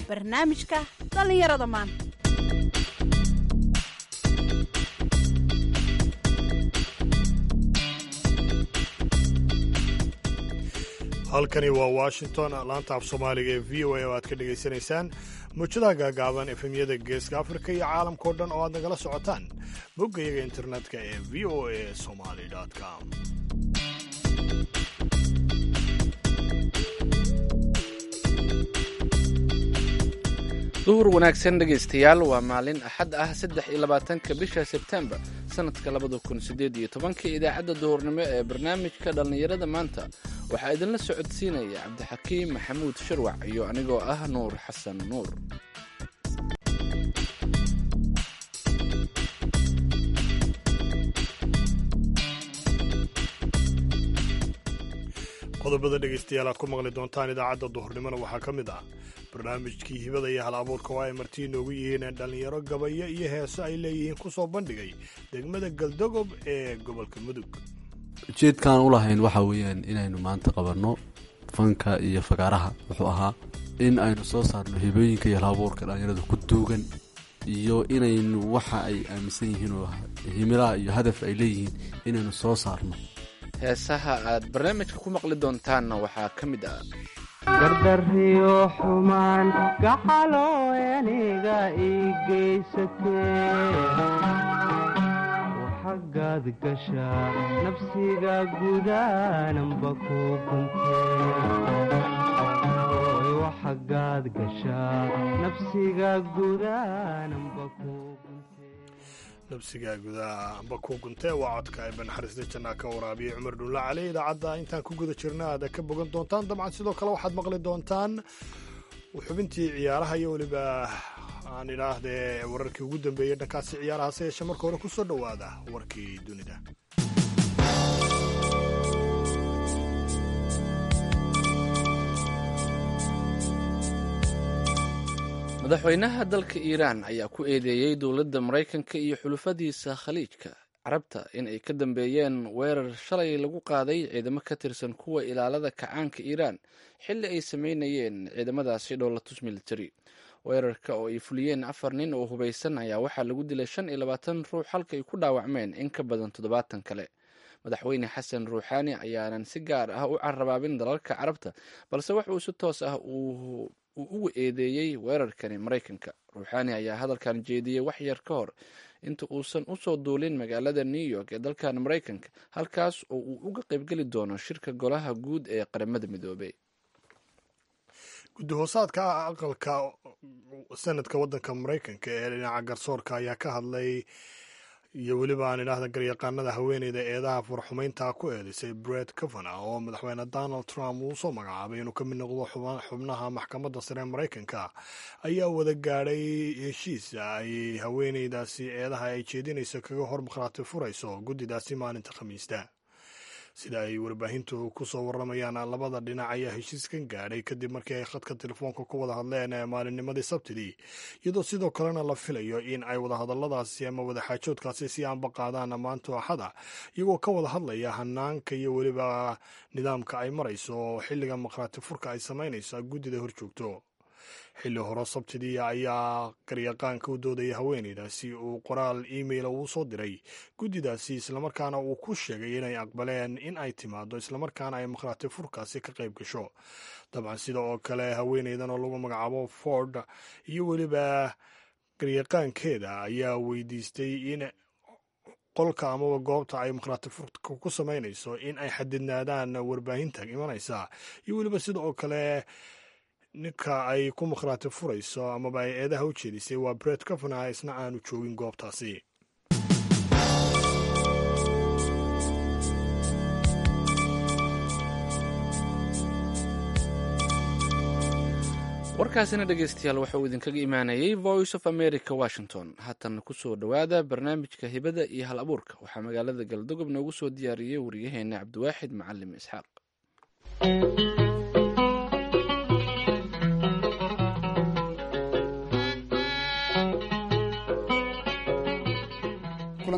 barnaamijka dhallinyarada maanta halkani waa washington laanta af soomaaliga ee v o a oo aad ka dhagaysanaysaan muujadaha gaagaaban efemyada geeska afrika iyo caalamkao dhan oo aad nagala socotaan boggayaga internetka ee v o a somaly com duhur wanaagsan dhegaystayaal waa maalin axad ah saddex iyo labaatanka bisha sebtembar sanadka labada kun sideed iyo tobanka idaacadda duhurnimo ee barnaamijka dhallinyarada maanta waxaa idinla socodsiinaya cabdixakiim maxamuud shirwac iyo anigoo ah nuur xasan nuur qodobada dhegaystayaal aad ku maqli doontaan idaacadda duhurnimona waxaa ka mid ah barnaamijkii hibada iyo hal abuurka oo ay martii inoogu yihiin dhallinyaro gabayo iyo heeso ay leeyihiin ku soo bandhigay degmada galdogob ee gobolka mudug ujeedkaan u lahayn waxa weeyaan inaynu maanta qabanno fanka iyo fagaaraha wuxuu ahaa in aynu soo saarno hibooyinka iyo hal abuurka dhallinyarada ku duugan iyo inaynu waxa ay aaminsan yihiin oo himilaha iyo hadaf ay leeyihiin inaynu soo saarno heesaha aad barnaamijka ku maqli doontaanna waxaa ka mid ah gardariyo xumaan gaxaloo aniga ii geysatee waxagaad gashaa nafsiga gudaananba ku guntee gashaa nafsiga gudaananba ku nabsiga gudaha amba ku guntee waa codka ee banaxariista jannaa ka waraabiyey cumar dhulla cali idaacadda intaan ku guda jirna aad ka bogan doontaan dabcan sidoo kale waxaad maqli doontaan xubintii ciyaaraha iyo weliba aan idhaahdee wararkii ugu dambeeyey dhankaasi ciyaaraha se yeeshe marka hore ku soo dhowaada warkii dunida madaxweynaha dalka iiraan ayaa ku eedeeyey dowladda maraykanka iyo xulufadiisa khaliijka carabta in ay ka dambeeyeen weerar shalay lagu qaaday ciidamo ka tirsan kuwa ilaalada kacaanka iiraan xilli ay sameynayeen ciidamadaasi dhowlatus military weerarka oo ay fuliyeen afar nin oo hubaysan ayaa waxaa lagu dilay shan iyo labaatan ruux halka ay ku dhaawacmeen in ka badan toddobaatan kale madaxweyne xasan ruuxaani ayaanan si gaar ah u carabaabin dalalka carabta balse wax uu si toos ah uu ugu eedeeyey weerarkani maraykanka ruuxaani ayaa hadalkan jeediyey wax yar ka hor inta uusan usoo duulin magaalada new york ee dalkan maraykanka halkaas oo uu uga qaybgeli doono shirka golaha guud ee qaramada midoobey guddi hoosaadka aqalka sanadka waddanka maraykanka ee dhinaca garsoorka ayaa ka hadlay iyo weliba aan idhaahda garyaqaanada haweeneyda eedaha furxumaynta ku eedeysay bret cavana oo madaxweyne donald trump uu soo magacaabay inuu ka mid noqdo xubnaha maxkamadda sare ee maraykanka ayaa wada gaadhay heshiis ay haweeneydaasi eedaha ay jeedinayso kaga hor markhaati furayso guddidaasi maalinta khamiista sida ay warbaahintu ku soo waramayaan labada dhinac ayaa heshiiskan gaadhay kadib markii ay khadka telefoonka ku wada hadleen maalinnimadii sabtidii iyadoo sidoo kalena la filayo in ay wadahadaladaasi ama wadaxaajoodkaasi si aanba qaadaan maanta axada iyagoo ka wada hadlaya hanaanka iyo weliba nidaamka ay marayso xilliga markhaati furka ay samaynayso guddida horjoogto xilli hore sabtidii ayaa garyaqaanka u doodaya haweeneydaasi uu qoraal emaila uu soo diray guddidaasi islamarkaana uu ku sheegay inay aqbaleen in ay timaado islamarkaana ay markhaati furkaasi ka qayb gasho dabcan sida oo kale haweeneydan oo lagu magacaabo ford iyo weliba garyaqaankeeda ayaa weydiistay in qolka amaba goobta ay markhaati furka ku samaynayso in ay xadidnaadaan warbaahinta imanaysa iyo weliba sida oo kale ninka ay ku makhraati furayso amaba ay eedaha u jeedisay waa bret cavana isna aanu joogin goobtaasi warkaasina dhegeystayaal waxa uu idinkaga imaanayey voice of america washington haatan kusoo dhowaada barnaamijka hibada iyo hal abuurka waxaa magaalada galdogob noogu soo diyaariyey wariyaheena cabdiwaaxid macalim isxaaq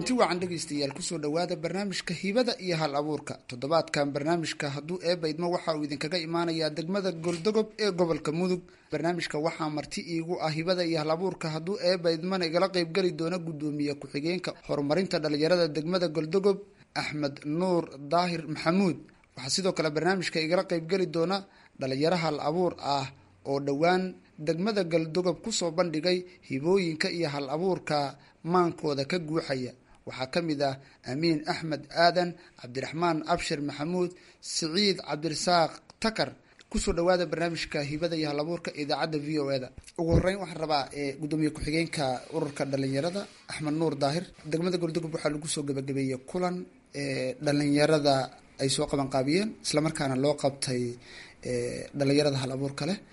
kulanti wacan dhegaystayaal kusoo dhowaada barnaamijka hibada iyo hal abuurka toddobaadkan barnaamijka hadduu eebaydmo waxa uu idinkaga imaanayaa degmada goldogob ee gobolka mudug barnaamijka waxaa marti iigu ah hibada iyo hal abuurka hadduu eebaydmana igala qeybgeli doona gudoomiye ku-xigeenka horumarinta dhalinyarada degmada goldogob axmed nuur daahir maxamuud waxaa sidoo kale barnaamijka igala qeybgeli doona dhalinyaro hal abuur ah oo dhowaan degmada galdogob kusoo bandhigay hibooyinka iyo hal abuurka maankooda ka guuxaya waxaa ka mid ah amiin axmed aadan cabdiraxmaan abshir maxamuud siciid cabdirasaaq takar kusoo dhawaada barnaamijka hibada iyo hal abuurka idaacadda v o eda ugu horeyn waxaan rabaa gudoomiye ku-xigeenka ururka dhalinyarada axmed nuur daahir degmada galdogob waxaa lagu soo gabagabeeyey kulan dhalinyarada ay soo qabanqaabiyeen islamarkaana loo qabtay dhalinyarada hal abuurka leh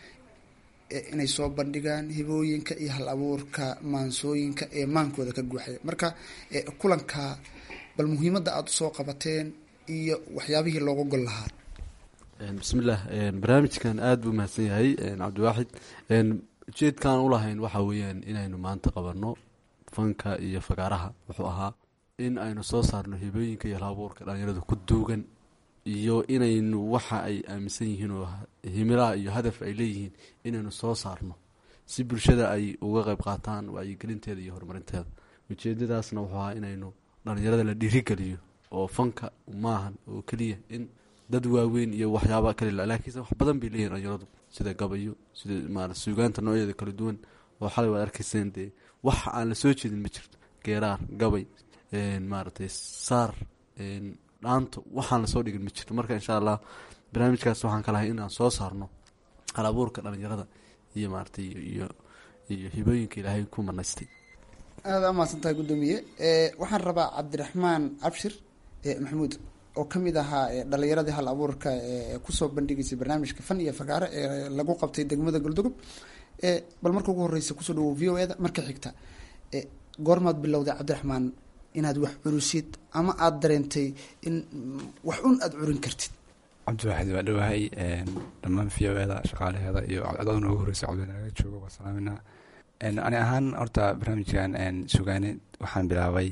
inay soo bandhigaan hibooyinka iyo hal abuurka maansooyinka ee maankooda ka guuxaya marka kulanka bal muhiimadda aada usoo qabateen iyo waxyaabihii looga gol lahaa bismillaah barnaamijkan aada buu mahadsan yahay cabdiwaaxid ujeedkaan ulahayn waxaa weeyaan inaynu maanta qabanno fanka iyo fagaaraha wuxuu ahaa in aynu soo saarno hibooyinka iyo hal abuurka dhalinyaradu ku duugan iyo inaynu waxa ay aaminsan yihiin oo himilaha iyo hadaf ay leeyihiin inaynu soo saarno si bulshada ay uga qeyb qaataan wacyigelinteeda iyo horumarinteeda ujeedadaasna wuxuu ahaa inaynu dhalinyarada la dhiirigeliyo oo fanka maahan oo keliya in dad waaweyn iyo waxyaaba kale laakiinse wax badan bay leeyihin dhalinyaradu sida gabayo sida maara suugaanta nooceeda kala duwan oo xalay waad arkayseen dee wax aan la soo jeedin ma jirto geeraar gabay maaratay saar dhaanto waxaan lasoo dhigin ma jirto marka insha allah barnaamijkaas waxaan ka lahay inaan soo saarno hal abuurka dhalinyarada iyo maaratay iyo iyo hibooyinka ilaahay ku manaystay aada umahadsan tahay guddoomiye waxaan rabaa cabdiraxmaan abshir maxamuud oo kamid ahaa dhalinyaradii hal abuurka ee kusoo bandhigaysay barnaamijka fan iyo fagaare ee lagu qabtay degmada goldogob bal marka ugu horeysa kusoo dhawo v o eda marka xigta goormaad bilowday cabdiraxmaan inaad wax curusid ama aada dareentay in wax un aada curin kartid cabdiwaaxid waa dhowahay dhammaan v o eda shaqaalaheeda iyo codada noogu horeysa cabdinaga jooga waa salaaminaa ani ahaan horta barnaamijkan sugaane waxaan bilaabay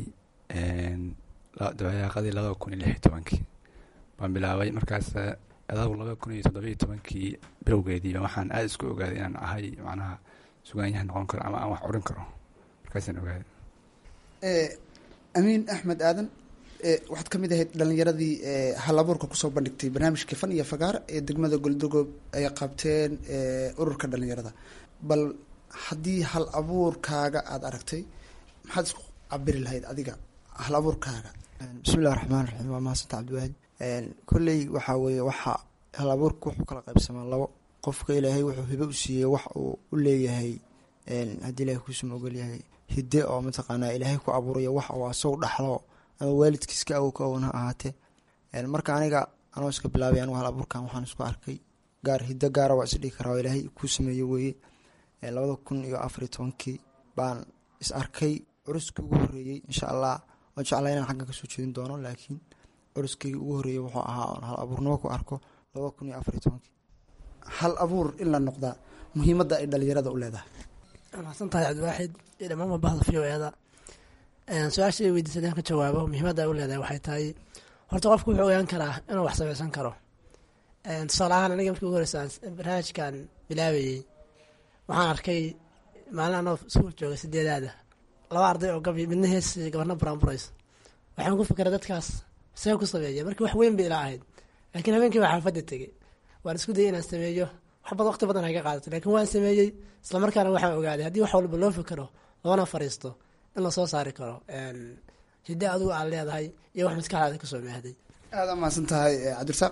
dabayaaqadii labada kun iyo lix iyo tobankii baan bilaabay markaas adagu labada kun iyo toddobiyo tobankii bilowgeediiba waxaan aada isku ogaaday inaan ahay macnaha sugaanyahan noqon karo ama aan wax curin karo markaasaan ogaaday amiin axmed aadan waxaad ka mid ahayd dhalinyaradii hal abuurka kusoo bandhigtay barnaamijka fan iyo fagaar ee degmada goldogob ay qabteen ururka dhalinyarada bal haddii hal abuurkaaga aada aragtay maxaad isku cabiri lahayd adiga hal abuurkaaga bismillahi raxmaan raxiim waa mahadsantaa cabdiwaahid kolley waxaa weeye waxa hal abuurka wuxuu kala qaybsamaa labo qofka ilaahay wuxuu hibo u siiyey wax uu u leeyahay haddii ilahay kuusuma ogolyahay hidde oo mataqaanaa ilaahay ku abuurayo wax uu asagu dhaxlo ama waalidkiiska awowka own ha ahaatee marka aniga anoo iska bilaabay anigu hal abuurkan waxaan isku arkay gaar hiddo gaara waa isdhigi karaa oo ilaahay kuu sameeye weeye labada kun iyo afariyo tobankii baan is arkay curuskii ugu horeeyey insha allah waan jeclaa inaan xaggan kasoo jeedin doono laakiin curuskii ugu horeeyey wuxuu ahaa oon hal abuurnimo ku arko labada kun iyo afariyo tobankii hal abuur in la noqdaa muhiimadda ay dhalinyarada u leedahay mahadsan tahay cabdiwaaxid iyo dhammaan mabahda v o eeda su-aasha weydiisay inaan ka jawaabo muhiimadda ay u leedahay waxay tahay horta qofku wuxuu ogaan karaa inuu wax samaysan karo tusaale ahaan aniga markii ugu horeysa barnaamijkan bilaabayey waxaan arkay maalin anoo iskuul jooga sideedaada laba arday oo gabi midna hees gabarna buraanburays waxaan ku fikiray dadkaas see ku sameeya markii wax weyn bay ila ahayd laakiin habeenkii baa xaafadda tegey waan isku dayay inaan sameeyo wax badan waqti badan haga qaadato laakiin waan sameeyey islamarkaana waxaan ogaaday haddii wax walba loo fikiro loona fariisto in lasoo saari karo hidde adigu aad leedahay iyo wax maskaxdaada kasoo maahday aada umahadsan tahay cabdirasaaq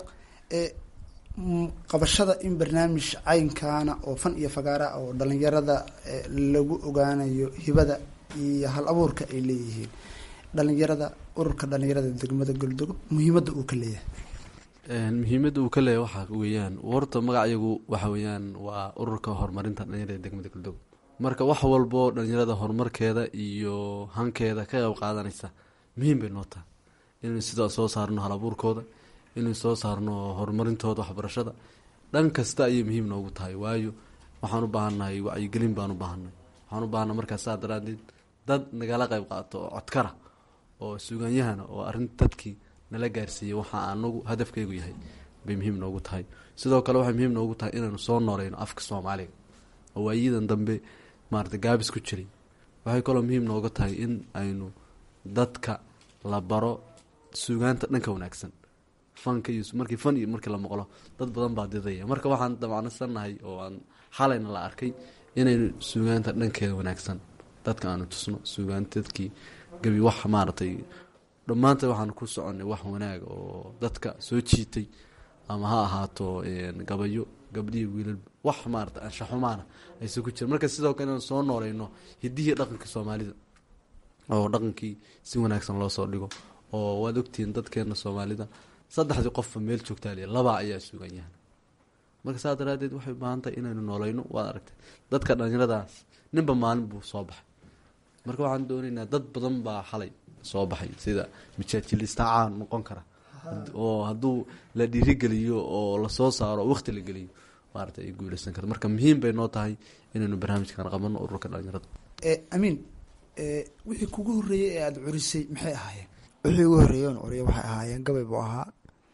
qabashada in barnaamij caynkaana oo fan iyo fagaara oo dhalinyarada lagu ogaanayo hibada iyo hal abuurka ay leeyihiin dhalinyarada ururka dhalinyarada degmada goldogo muhiimadda uu ka leeyahay muhiimadda uu ka leeyahay waxaa weeyaan horta magacayagu waxa weeyaan waa ururka horumarinta dhalinyarada degmada goldogo marka wax walbo dhalinyarada horumarkeeda iyo hankeeda ka qeyb qaadanaysa muhiim bay noo tahay inaynu sidaa soo saarno hal abuurkooda inaynu soo saarno horumarintooda waxbarashada dhan kasta ayay muhiim noogu tahay waayo waxaan u baahannahay wacyigelin baan u baahanay waxaan u baahanay markaas saa daraadeed dad nagala qeyb qaato oo codkara oo suuganyahana oo arrin dadkii nala gaarsiiyey waxa anagu hadafkaygu yahay bay muhiim noogu tahay sidoo kale waxay muhiim noogu tahay inaynu soo nooleyno afka soomaaliga oo waayidan dambe maarata gaabis ku jiray waxay kaloo muhiim nooga tahay in aynu dadka la baro suugaanta dhanka wanaagsan fanka iyo markii fan iyo markii la maqlo dad badan baa didaya marka waxaan damacnasannahay oo aan xalayna la arkay inaynu suugaanta dhankeeda wanaagsan dadka aanu tusno suugaanta dadkii gebi wax maaragtay dhammaanteed waxaanu ku soconnay wax wanaag oo dadka soo jiitay ama ha ahaato gabayo gabdhihi wiilal wax maarata anshaxumaana ayse ku jira marka sidoo kale inaan soo nooleyno hidihii dhaqankii soomaalida oo dhaqankii si wanaagsan loo soo dhigo oo waad ogtihiin dadkeena soomaalida saddexdii qofba meel joogtaa liya laba ayaa sugan yahan marka saa daraadeed waxay ubaahan tahay inaynu nooleyno waad aragtay dadka dhalinyaradaas ninba maalin buu soo baxay marka waxaan doonaynaa dad badan baa xalay soo baxay sida mijaajilista caan noqon kara oo hadduu la dhiirigeliyo oo lasoo saaro oo waqti la geliyo maarata ay guuleysan karta marka muhiim bay noo tahay inaynu barnaamijkan qabano ururka dhalinyarada amiin wixii kugu horreeyey ee aada curisay maxay ahaayeen wixii ugu horreeyey oon curiya waxay ahaayeen gabay buu ahaa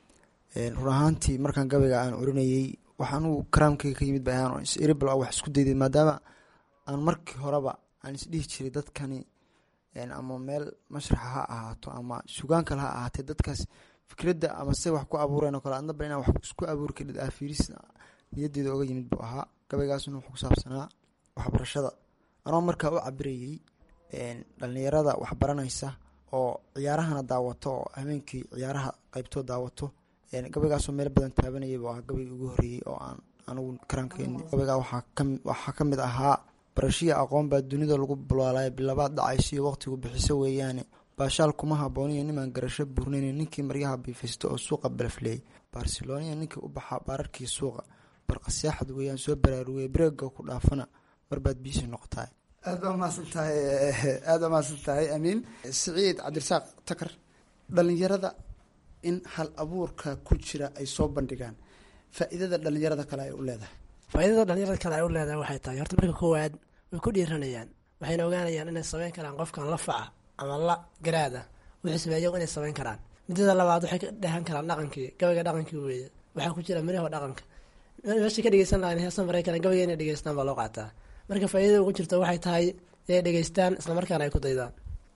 run ahaantii markaan gabayga aan curinayey wax anugu karaamkayga ka yimid ba ahaan isiribal wax isku dayday maadaama aan markii horeba aan isdhihi jiray dadkani ama meel mashraxa ha ahaato ama sugaan kale ha ahaatee dadkaas fikradda ama se wax ku abuureen oo kale adnaba inaan wax isku abuuri karid ah fiiris niyaddeeda oga yimid buu ahaa gabaygaasuna wuxuu ku saabsanaa waxbarashada anoo markaa u cabirayey dhalinyarada waxbaranaysa oo ciyaarahana daawato oo habeenkii ciyaaraha qeybtoo daawato gabaygaasoo meel badan taabanayay buu ahaa gabaygii ugu horreeyey oo aan anigu karaankeeni gabaygaa waxaa ka mid ahaa barashiya aqoon baa dunida lagu bulaalaya bilabaad dhacaysiyo waqtigu bixiso weeyaane baashaal kuma habooniyo nimaan garasho buurnayn ninkii maryaha biifaysto oo suuqa balafleeyay barceloniya ninkii u baxaa baararkii suuqa barqasaaxad weeyaan soo baraarugeya breega ku dhaafana marbaad biisi noqotaa aad baa mahadsan tahay aad baa mahadsan tahay amiin siciid cabdirasaaq takar dhalinyarada in hal abuurka ku jira ay soo bandhigaan faa-iidada dhalinyarada kale ay u leedahay faa-idada dhalinyarada kale ay u leedahay waxay tahay horta marka koowaad way ku dhiiranayaan waxayna ogaanayaan inay sameyn karaan qofkan la faca ama la garaada wixii sameeya inay sameyn karaan midada labaad waxay ka dhehan karaan dhaqankii gabayga dhaqankii weeye waxaa ku jira miraha dhaqanka meeshay ka dhegeysan lahayn heesa maraykan gabayga inay dhegeystaan baa loo qaataa marka faa-idada ugu jirta waxay tahay inay dhegeystaan islamarkaana ay ku daydaan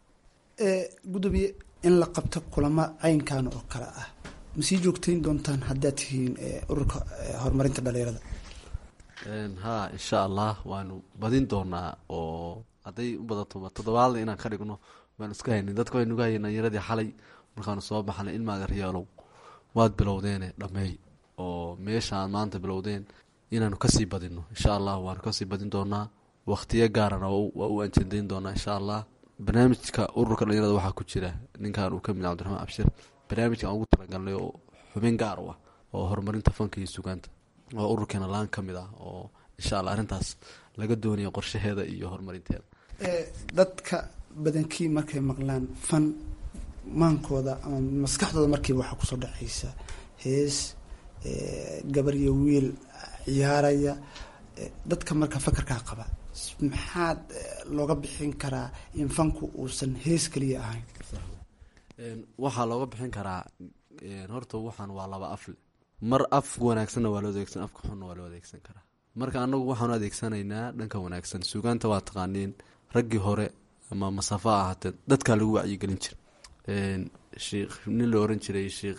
gudoomiye in la qabto kulamo caynkan oo kale ah ma sii joogtayn doontaan haddaad tihiin ururka horumarinta dhalinyarada ha insha allah waanu badin doonaa oo hadday u badato toddobaadna inaan ka dhigno baan iska haynin dadka waynuga hayeen dhalinyaradii xalay markaanu soo baxnay ilmaaga riyaalow waad bilowdeene dhameey oo meeshaan maanta bilowdeen inaanu kasii badino insha allah waanu kasii badin doonaa waqtiyo gaarana waa u anjandayn doonaa insha allah barnaamijka ururka dhalinyarada waxaa ku jira ninkan uu kamid cabdiraxmaan abshir barnaamijka aan ugu talagalnay oo xubin gaar u ah oo horumarinta fanka iyo sugaanta oo ururkeena laan ka mid ah oo insha allah arrintaas laga doonayo qorshaheeda iyo horumarinteeda dadka badankii markay maqlaan fan maankooda ama maskaxdooda markiiba waxaa kusoo dhacaysa hees gabar iyo wiil ciyaaraya dadka marka fakarkaa qaba maxaad looga bixin karaa in fanku uusan hees keliya ahayn waxaa looga bixin karaa horta waxaan waa laba afle mar af wanaagsanna waa loo adeegsan afka xunna waa loo adeegsan karaa marka anagu waxaanu adeegsanaynaa dhanka wanaagsan suugaanta waa taqaaniin raggii hore ama masafa ahaatee dadkaa lagu wacyigelin jira sheikh nin la oran jiray sheikh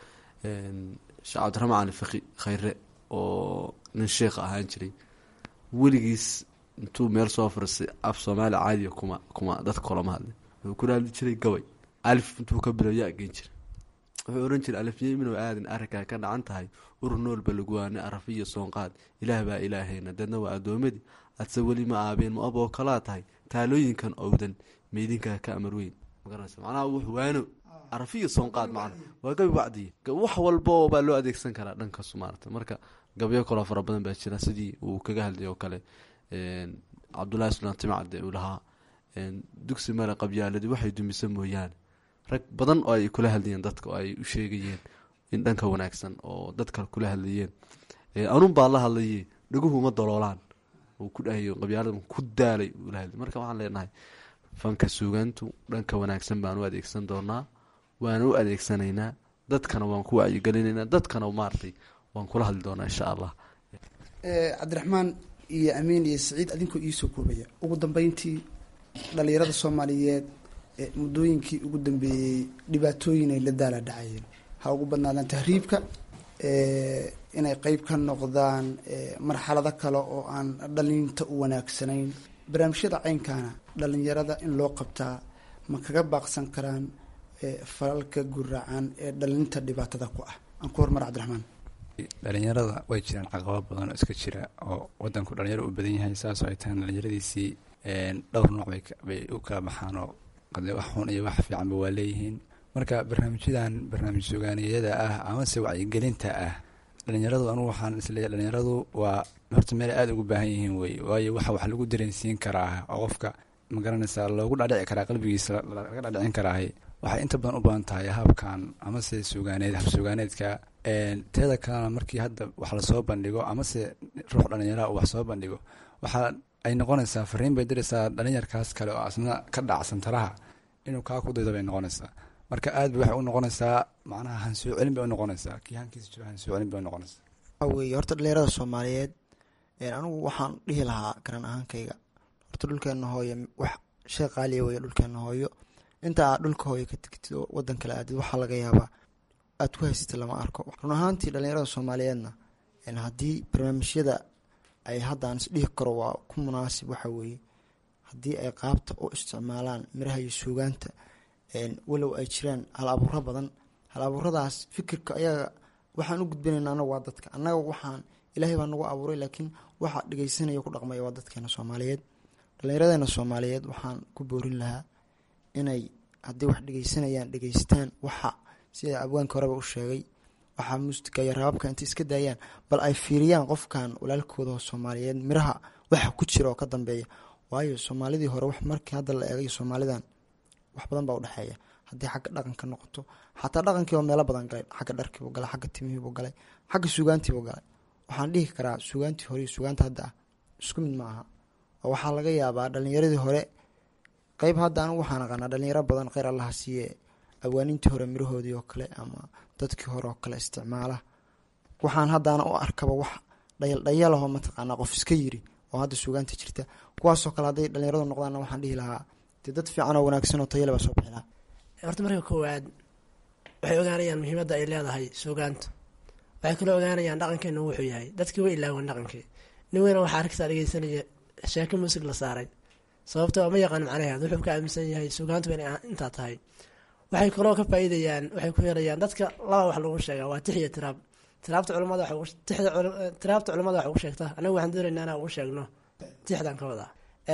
sheekh cabdiraxmaan cali faki khayre oo nin sheikh ahaan jiray weligiis intuu meel soo fariistay af soomaali caadiya kuma kuma dadka kolama hadlay wuxuu ku hadli jiray gabay alif intuu ka bilow yaa geen jira wuxuu oran jiray alifyeyminoo aadan arrinkaa ka dhacan tahay urur noolba laguwaane arafiya soonqaad ilaah baa ilaahayna dadna waa addoomadii adse weli ma aabeen ma aboo kalaa tahay taalooyinkan owdan meydinkaa ka amar weyn magaranaysa macnaha wux waano arafiya soonqaad macna waa gabi wacdiya wax walba baa loo adeegsan karaa dhankaas maarata marka gabyo kaloo fara badan baa jira sidii uu kaga hadlay oo kale cabdullahi sulaan timcade uu lahaa dugsi male qabyaaladi waxay dumisa mooyaane rag badan oo ay kula hadlayeen dadka oo ay u sheegayeen in dhanka wanaagsan oo dadka kula hadlayeen anun baa la hadlaye dhaguhu ma daloolaan uu ku dhahayo qabyaalada ku daalay ula hadlay marka waxaan leenahay fanka suugaantu dhanka wanaagsan baan u adeegsan doonaa waana u adeegsanaynaa dadkana waan ku wacyigelinaynaa dadkana maaragtay waan kula hadli doonaa insha allah cabdiraxmaan iyo amiin iyo saciid adinkoo iisoo koobaya ugu dambeyntii dhalinyarada soomaaliyeed ee muddooyinkii ugu dambeeyey dhibaatooyin ay la daala dhacayeen ha ugu badnaadaan tahriibka inay qeyb ka noqdaan marxalado kale oo aan dhalinta u wanaagsanayn barnaamijyada caynkaana dhalinyarada in loo qabtaa ma kaga baaqsan karaan falalka guracan ee dhalinta dhibaatada ku ah aan ku hormar cabdiraxmaan dhalinyarada way jiraan caqabad badan oo iska jira oo wadanku dhalinyaro u badan yahay saasoo ay tahan dhalinyaradiisii dhowr nooc bay u kala baxaan oo qade wax xun iyo wax fiicanba waa leeyihiin marka barnaamijyadan barnaamij sugaaniyada ah amase wacyigelinta ah dhalinyaradu anugu waxaan isleeyahay dhalinyaradu waa horta meel aada ugu baahan yihiin wey waayo waxa wax lagu dareensiin karaa oo qofka magaranaysaa loogu dhadhici karaa qalbigiisa laga dhadhicin karaahay waxay inta badan u badan tahay habkan amase sugaaneed hab sugaaneedka teeda kalena markii hadda wax lasoo bandhigo amase ruux dhalinyaraha uu wax soo bandhigo waxaa ay noqonaysaa fariin bay diraysaa dhalinyarkaas kale oo asna ka dhacsan taraha inuu kaa ku daydo bay noqonaysaa marka aad bay waxay u noqonaysaa macnaha hansoo celin bay u noqonaysaa kii hankiisa jiro hansoo celin bay u noqonaysaa waxaa weeye horta dhalinyarada soomaaliyeed anigu waxaan dhihi lahaa garan ahaankayga horta dhulkeena hooyo wax shay qaaliya weeye dhulkeena hooyo inta aad dhulka hooyo ka tegtid oo wadan kale aadid waxaa laga yaabaa aad ku haysatid lama arko run ahaantii dhalinyarada soomaaliyeedna haddii barnaamijyada ay haddaan isdhihi karo waa ku munaasib waxa weeye haddii ay qaabta u isticmaalaan miraha iyo suugaanta walow ay jiraan hal abuuro badan hal abuuradaas fikirka ayaga waxaan u gudbinayna anaga waa dadka annaga waxaan ilaahay baa nagu abuuray laakiin waxa dhegeysanaya ku dhaqmaya waa dadkeena soomaaliyeed dhallinyaradeena soomaaliyeed waxaan ku boorin lahaa inay haddii wax dhegeysanayaan dhegeystaan waxa sida abwaanka horeba u sheegay waxaa muusiga iyo rabaabka intay iska daayaan bal ay fiiriyaan qofkan walaalkooda soomaaliyeed miraha waxa ku jira oo ka dambeeya waayo soomaalidii hore wax markii hadda la eegay soomaalidan wax badan baa udhexeeya haddii xagga dhaqanka noqoto xataa dhaqankiiba meelo badan galay xagga dharkiibu galay xagga timihiibu galay xagga suugaantiibu galay waxaan dhihi karaa suugaantii hore iyo suugaanta hadda ah isku mid ma aha oo waxaa laga yaabaa dhalinyaradii hore qeyb hadda anigu waxaan aqaanaa dhalinyaro badan kheyr allaha siiye awaanintii hore mirahoodii oo kale ama dadkii hore oo kale isticmaala waxaan haddaana u arkaba wax dhayaldhayalahoo mataqaanaa qof iska yiri oo hadda suugaanta jirta kuwaasoo kale hadday dhalinyaradu noqdaanna waxaan dhihi lahaa dee dad fiican oo wanaagsan oo tayale baa soo bixi lahaa horta marka koowaad waxay ogaanayaan muhiimadda ay leedahay suugaanta waxay kaloo ogaanayaan dhaqankeena wuxuu yahay dadkii way ilaawan dhaqankii nin weyna waxaa arkaysaa dhegeysanaya sheeko muusig la saaray sababtoo ma yaqaan macnaheed wuxuu ka aaminsan yahay suugaantu inay intaa tahay waxay kaloo ka faa'iidayaan waxay ku helayaan dadka laba wax lagu sheegaa waa tix iyo tiraab tiraabta culimada tiraabta culimada wax ugu sheegta anagu waxaan doonaynaa inaan ugu sheegno tixdan ka wadaa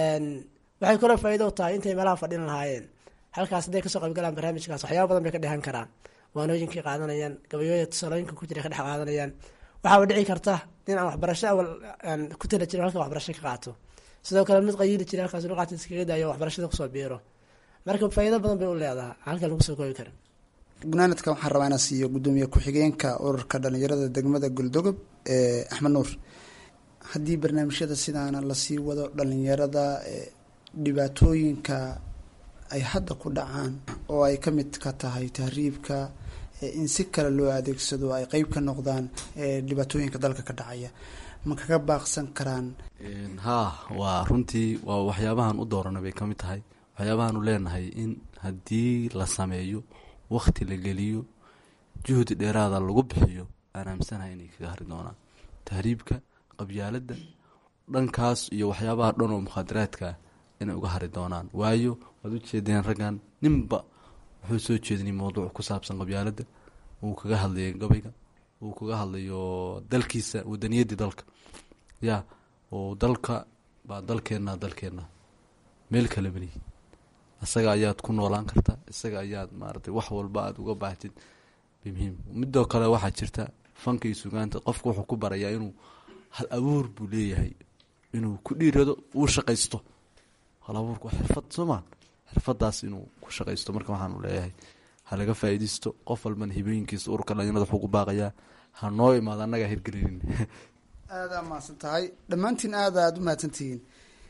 waxay kaloo faa'iido u tahay intay meelaha fadhin lahaayeen halkaas hadday kasoo qaybgalaan barnaamijkaas waxyaaba badan bay ka dhehan karaan waanooyinkay qaadanayaan gabayooya tusaalooyinka ku jira ka dhex qaadanayaan waxaaba dhici karta in aan waxbarasho awal aan ku tala jirin halka waxbarasho ka qaato sidoo kale mid qayiili jira halkaas luqaata iskaga daayo waxbarashada kusoo biiro marka faa'iido badan bay u leedahay halkan lagu soo koobi karin gunaanadka waxaan rabaa inaan siiyo gudoomiye ku-xigeenka ururka dhalinyarada degmada goldogob ee axmed nuur haddii barnaamijyada sidaana lasii wado dhalinyarada dhibaatooyinka ay hadda ku dhacaan oo ay ka mid ka tahay tahriibka in si kale loo adeegsado ay qeyb ka noqdaan dhibaatooyinka dalka ka dhacaya ma kaga baaqsan karaan haa waa runtii waa waxyaabahan u doorana bay ka mid tahay waxyaabahaanu leenahay in haddii la sameeyo wakhti la geliyo juhdi dheeraada lagu bixiyo aan aaminsanahay inay kaga hari doonaan tahriibka qabyaaladda dhankaas iyo waxyaabaha dhan oo mukhaadaraadkaa inay uga hari doonaan waayo waad u jeedeen raggan ninba wuxuu soo jeedinay mowduuc ku saabsan qabyaaladda uu kaga hadlayo gabayga uu kaga hadlayo dalkiisa wadaniyaddii dalka ya oo dalka baa dalkeenna dalkeenna meel kale melihi isaga ayaad ku noolaan karta isaga ayaad maaratay wax walba aada uga baahtid muhiim midoo kale waxaa jirta fanka iyo sugaanta qofka wuxuu ku barayaa inuu hal abuur buu leeyahay inuu ku dhiirado uu shaqaysto hal abuurka waa xirfad sooma xirfadaas inuu ku shaqaysto marka waxaanu leeyahay ha laga faa'iidaysto qof walbana hibooyinkiisa ururka dhalinyarada wuxuu ku baaqayaa ha noo imaado annagaa hirgelinin aada mahadsan tahay dhammaantiin aada aada u mahadsantihiin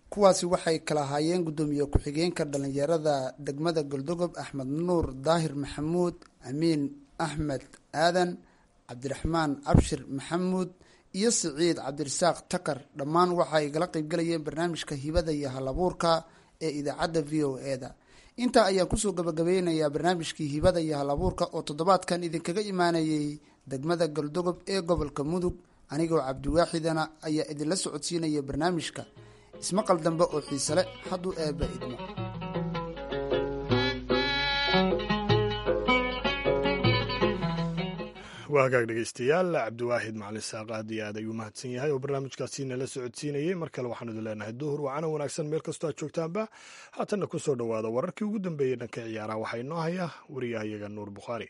kuwaasi waxay kala ahaayeen guddoomiye ku-xigeenka dhalinyarada degmada goldogob axmed nuur daahir maxamuud amiin axmed aadan cabdiraxmaan cabshir maxamuud iyo siciid cabdirasaaq takar dhammaan waxay gala qeybgalayeen barnaamijka hibada iyo halabuurka ee idaacadda v o e-da intaa ayaan kusoo gabagabeynayaa barnaamijkii hibada iyo halabuurka oo toddobaadkan idinkaga imaanayay degmada goldogob ee gobolka mudug anigoo cabdiwaaxidana ayaa idinla socodsiinaya barnaamijka ismaqal dambe oo xiise leh hadduu eebba idmo waa hagaag dhegeystayaal cabdiwaahid macalin saaq aad iyo aad ayuu mahadsan yahay oo barnaamijkaasi nala socodsiinayey mar kale waxaan idin leenahay duhur wacana wanaagsan meel kastoo aad joogtaanba haatanna kusoo dhowaada wararkii ugu dambeeyey dhanka ciyaaraha waxaa inoo haya wariyahayaga nuur bukhaari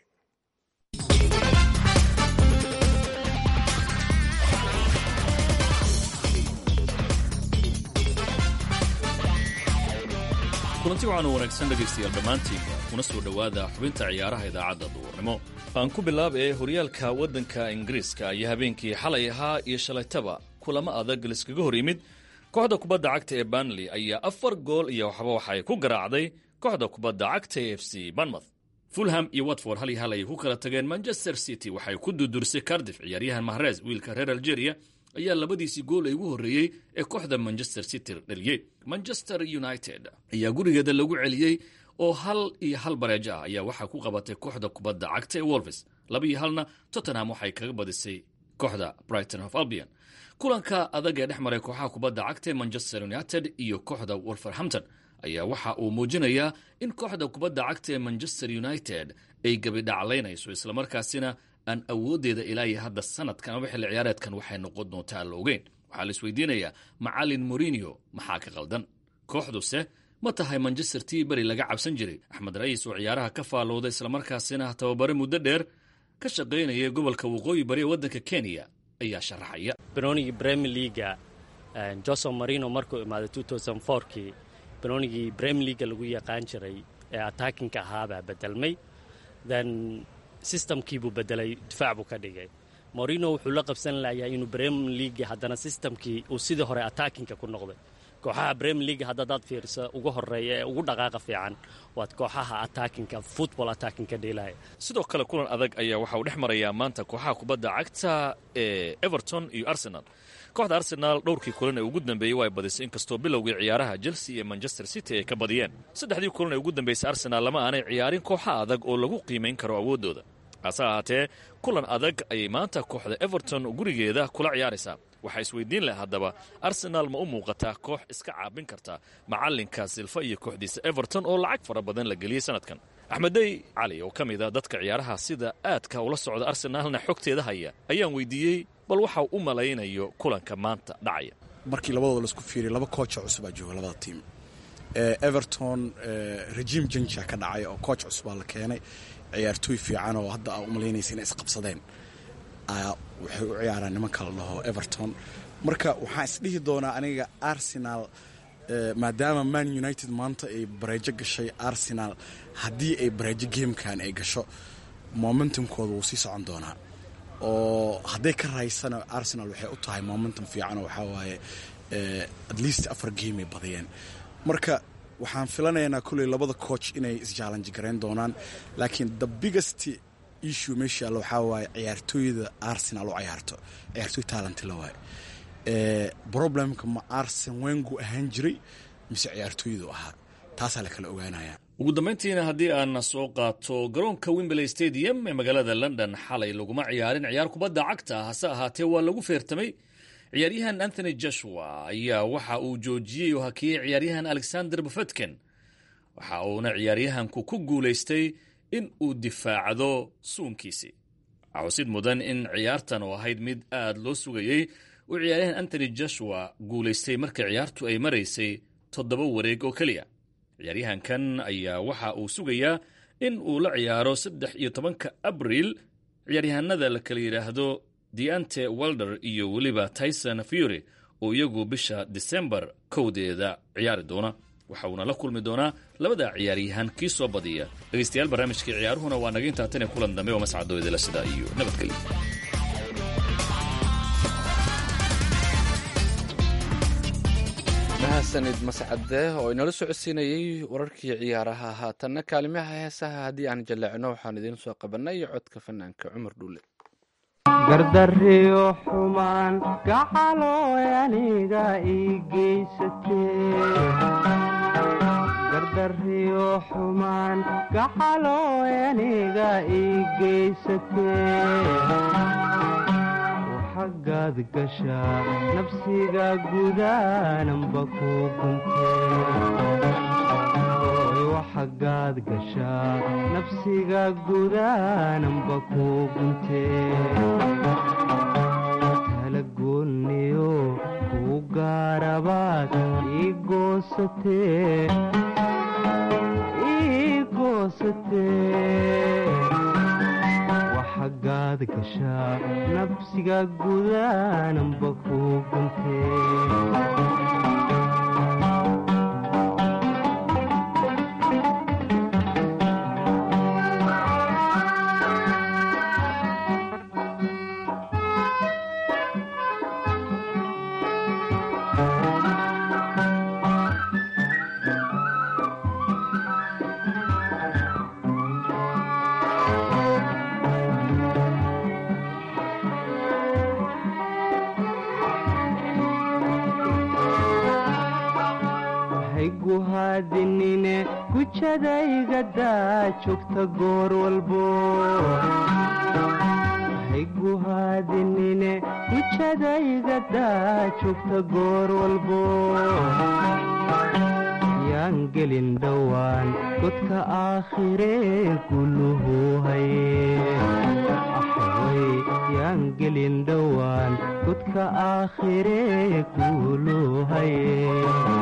kulanti waxaan wanaagsan dhegaystayaal dhammaantiinba kuna soo dhowaada xubinta ciyaaraha idaacadda duurnimo aan ku bilaab ee horyaalka waddanka ingiriiska ayaa habeenkii xalay ahaa iyo shalaytaba kulamo adag liskaga hor yimid kooxda kubadda cagta ee banley ayaa afar gool iyo waxba waxay ku garaacday kooxda kubadda cagta ee f c banmouth fulham iyo watford hal iyo hal ayay ku kala tageen manchester city waxay ku dudursay cardiff ciyaaryahan mahrez wiilka reer algeria ayaa labadiisii gool ee ugu horreeyey ee kooxda manchester city dhaliyey manchester united ayaa gurigeeda lagu celiyey oo hal iyo hal bareejo ah ayaa waxaa ku qabatay kooxda kubadda cagta ee wolves laba iyo halna tottenham waxay kaga badisay kooxda brighton of albion kulanka adag ee dhex maray kooxaha kubadda cagta ee manchester united iyo kooxda wolverhampton ayaa waxa uu muujinayaa in kooxda kubadda cagta ee manchester united ay gebidhaclaynayso islamarkaasina aan awooddeeda ilaa iyo hadda sanadkan ama xilli ciyaareedkan waxay noqon doontaa la ogeyn waxaa la isweydiinayaa macalin morinio maxaa ka qaldan kooxduse ma tahay manchester t beri laga cabsan jiray axmed ra'iis oo ciyaaraha ka faallooda islamarkaasina tababare muddo dheer ka shaqaynaya gobolka waqooyi bari ee waddanka kenya ayaa sharaxaya banoonigii bremier leaga jose marino markuu imaaday kii banoonigii bremier leaga lagu yaqaan jiray ee attackinka ahaabaa bedelmay then systemkiibuu bedelay difaac buu ka dhigay morino wuxuu la qabsan layahay inuu bremier leaga haddana systemkii uu sidii hore attackinka ku noqday kooxaha bremier leaga haddadaad fiirsa ugu horeeya ee ugu dhaqaaqa fiican waad kooxaha attackinka football attackinka dheelaya sidoo kale kulan adag ayaa waxa uu dhex marayaa maanta kooxaha kubadda cagta ee everton iyo arsenal kooxda arsenaal dhowrkii kulan ee ugu dambeeyey waa ay badisay inkastoo bilowgii ciyaaraha chelsea iyo manchester city ay ka badiyeen saddexdii kulan ee ugu dambeysay arsenaal lama aanay ciyaarin kooxa adag oo lagu qiimayn karo awooddooda hase ahaatee kulan adag ayay maanta kooxda everton gurigeeda kula ciyaaraysaa waxaa isweydiin leh haddaba arsenaal ma u muuqataa koox iska caabin karta macallinka silfa iyo kooxdiisa everton oo lacag fara badan la geliyey sanadkan axmeddey cali oo ka mid a dadka ciyaaraha sida aadka ula socda arsenaalna xogteeda haya ayaan weydiiyey bal waxa u malaynayo kulanka maanta dhacaya markii labadooda laisku fiiriya laba koocha cusubaa jooga labada tiim everton rejiim janja ka dhacay oo kooch cusubaa la keenay ciyaartooy fiican oo hadda aa u malaynaysa inay isqabsadeen waxay u ciyaaraan nimanka la dhaho everton marka waxaan isdhihi doonaa aniga arsenal maadaama man united maanta ay bareejo gashay arsenal haddii ay bareejo gamekan ay gasho momentumkooda wuu sii socon doonaa oo hadday ka raysana arsenal waxay u tahay momentum fiican oo waxaa waaye at least afar game ay badiyeen marka waxaan filanaynaa kulley labada coach inay isjaalanji garayn doonaan laakiin the biggest issue meesha alla waxaa waaye ciyaartooyda arsenal u ciyaarto ciyaartooy taalanti la waaye problemka ma arsen wengu ahaan jiray mise ciyaartooydu ahaa taasaa la kala ogaanaya ugu dambayntiina haddii aan soo qaato garoonka wimberley stadium ee magaalada london xalay laguma ciyaarin ciyaar kubadda cagta hase ahaatee waa lagu feertamay ciyaaryahan anthony joshua ayaa waxa uu joojiyey oo hakiyey ciyaaryahan alexander bufetken waxa uuna ciyaaryahanku ku guulaystay in uu difaacdo suunkiisii waxusid mudan in ciyaartan oo ahayd mid aad loo sugayey uu ciyaaryahan anthony joshua guulaystay marka ciyaartu ay maraysay toddoba wareeg oo keliya ciyaaryahankan ayaa waxa uu sugayaa in uu la ciyaaro saddex iyo tobanka abriil ciyaaryahanada la kala yidhaahdo deante welder iyo weliba tyson fury oo iyagu bisha disembar kowdeeda ciyaari doona waxa uuna la kulmi doonaa labada ciyaaryahan kii soo badiya dhegaystayaal barnaamijkii ciyaaruhuna waa naga intaatan ee kulan dambe oo mascadooydala sidaa iyo nabadgelyo mahadsanid mascade oo inala socodsiinayey wararkii ciyaaraha haatanna kaalimaha heesaha haddii aan jaleecno waxaan idiin soo qabanay codka fanaanka cumar dhuule gardariyo xumaan gacalooy aniga ii geysatee gardariyo xumaan gacalooy aniga ii geysatee xaggaad gashaa nafsiga gudaananba ku guntee gashaa nafsiga gudaananba ku guntee kala goonniyo kuu gaarabaad ii goosatee ii goosatee xaggaad gashaa nafsiga gudaananba ku guntee hayguhaadinine gujadaygadaa joogta goor walbo hayguhaadinine gujadaygadaa joogta goor walbo yaan gelin dhowaan godka aakhiree guluhu haye axway yaan gelin dhowaan godka aakhiree guluhu haye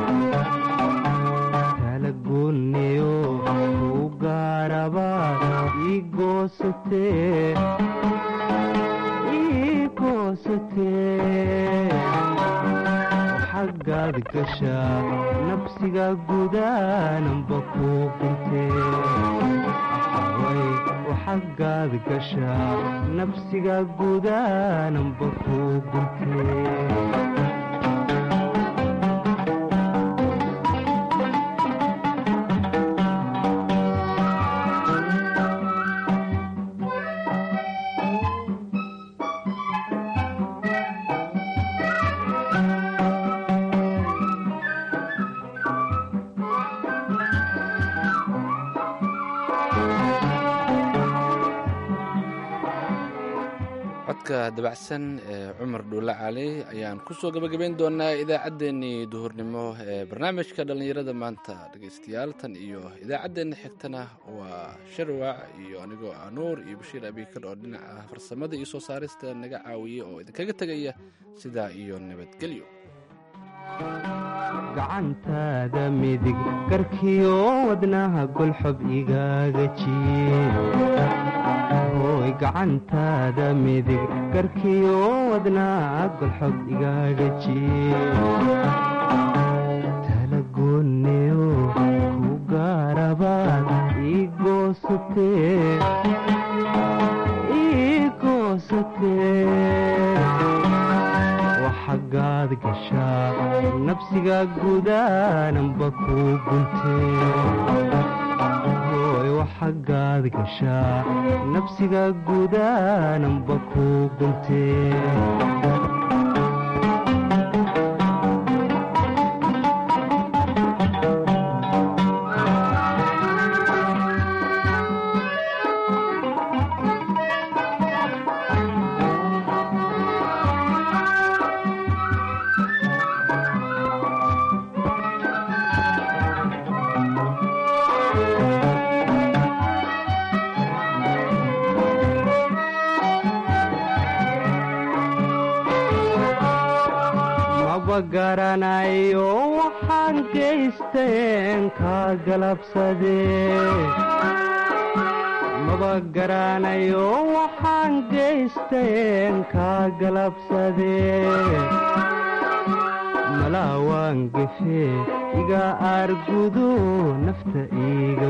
kala goonniyo kuu gaarabaad ii goosatee ii goosatee xaggaad gashaa nafsiga gudaananba ku guntee axaway xaggaad gashaa nafsiga gudaananba ku guntee codka dabacsan ee cumar dhuulle cali ayaan kusoo gabagabayn doonaa idaacaddeenii duhurnimo ee barnaamijka dhallinyarada maanta dhegaystayaal tan iyo idaacaddeenna xigtana waa sharwac iyo anigoo ah nuur iyo bashiir abiikar oo dhinaca farsamada iyo soo saarista naga caawiya oo idinkaga tegaya sidaa iyo nabadgelyo gacantaada midig garkiyo wadnaha golxob igaaga jiihooy gacantaada midig garkiyo wadnaha golxob igaaga jiye tala goonniyo ku gaarabaad ii goosatee ii goosatee xaggaad gashaa nafsiga gudaananba ku guntee hooy waxaggaad gashaa nafsiga gudaananba ku guntee maba garanayo waxaan geysteen kaa galabsadee maba garanayo waxaan geysteen kaa galabsadee malaawaan gefee iga aargudo nafta iiga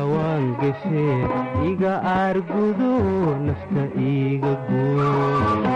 guumalaawaan gefee iga aargudo nafta iiga guo